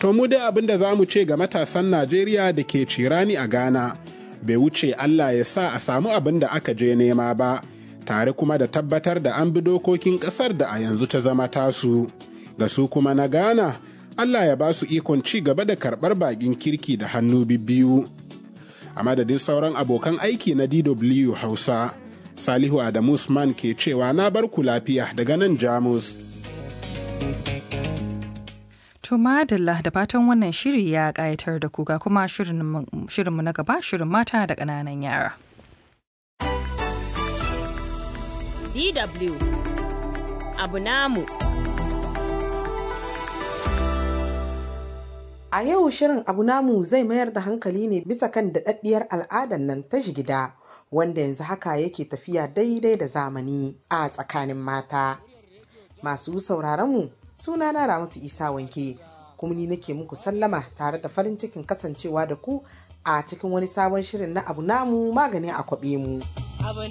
To mu dai abin da za mu ce ga matasan Najeriya da ke cirani a Ghana, bai wuce Allah ya sa a samu abin da aka je nema ba, tare kuma da tabbatar da an bi dokokin ƙasar da a yanzu ta zama tasu. Ga su kuma na Ghana, Allah ya ba su ikon ci gaba da karɓar baƙin kirki da hannu bibbiyu. A madadin sauran abokan aiki na DW Hausa, Salihu Adamu Usman ke cewa na bar ku lafiya daga nan Jamus. To madalla da fatan wannan shiri ya ƙayatar da ku ga kuma shirinmu na gaba shirin mata da ƙananan yara. DW abu namu. A yau shirin abu namu zai mayar da hankali ne bisa kan daɗaɗɗiyar al'adar nan ta gida wanda yanzu haka yake tafiya daidai da zamani a tsakanin mata. Masu sauraronmu suna na Ramatu Isa wanke kuma ni nake muku sallama tare da farin cikin kasancewa da ku a cikin wani sabon shirin na abu namu magani a kwaɓe mu. Abu